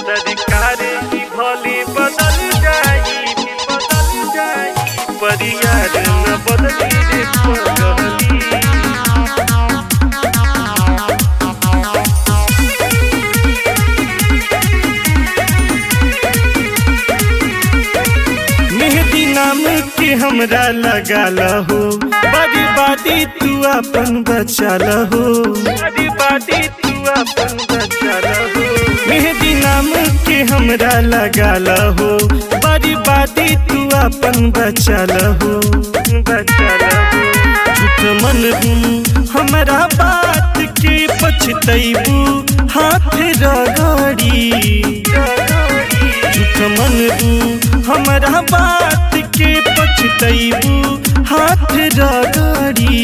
सरकारी की भोली बदल जाई बदल जाई परियार न बदली रे पगली मेहदी नाम के हमरा लगा लहो बड़ी बादी तू अपन बचा लहो बड़ी बादी तू अपन बचा लहो मेहदी नाम के हमरा लगा लहो बड़ी बादी तू अपन बचा लहो बचा लहो झूठ मन हमरा बात के पछतैबू हाथ रगड़ी झूठ मन हमरा बात के पछतैबू हाथ रगड़ी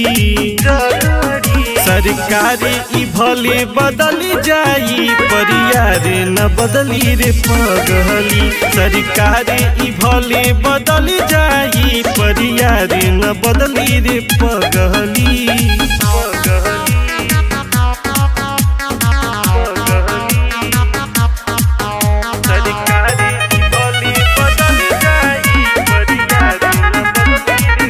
सरकारी ई भले बदल जाई परियार न बदली रे पगली सरकारी ई भले बदल जाई परियार न बदली रे पगली पगली सरकारी की बोली बदल जाई परियार न बदली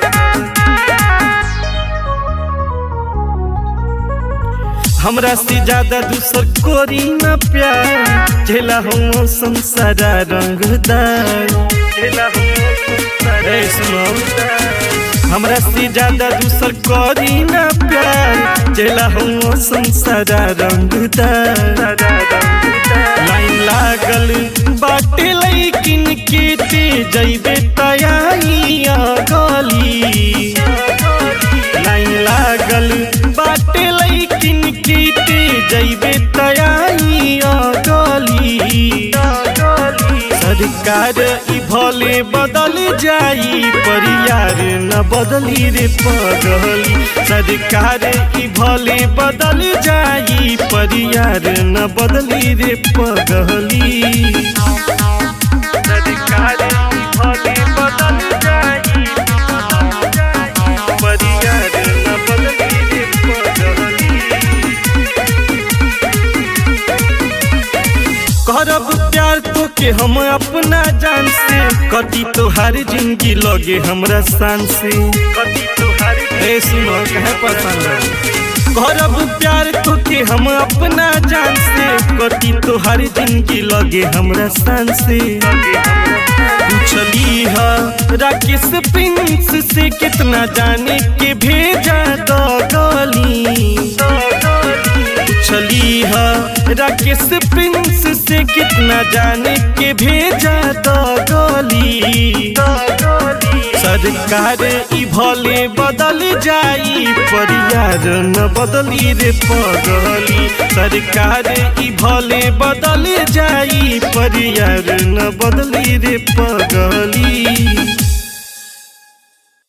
हमरा से ज्यादा दूसर कोरी न प्यार झेला हम संसारा रंगदार झेला हम संसारा सुनो हमरा से ज्यादा दूसर कोरी न प्यार झेला हम संसारा रंगदार लाइन लागल बाटे लैकिन के ते जैबे तयाइया गली लाइन लागल बाटे लैकिन के ते जैबे तयाइया गली सरकार ई भले बदल जाई परियार न बदली रे पगली सरकार ई भले बदल जाई परियार न बदली रे पगली सरकार ई भले बदल जाई परियार न बदली रे पगली करब प्यार तो के हम अपना जान से कटी तोहार जिंदगी लगे हमरा शान से कटी तोहार ए सुनो कहे पसंद करब प्यार तो के हम अपना जान से कटी तोहार जिंदगी लगे हमरा शान से पूछली है राकेश प्रिंस से कितना जाने के भेजा दो गली पूछली है राकेश प्रिंस से कितना जाने के भेजा तो गली सरकार ई भले बदल जाई परियार न बदली रे पगली सरकार ई भले बदल जाई परियार न बदली रे पगली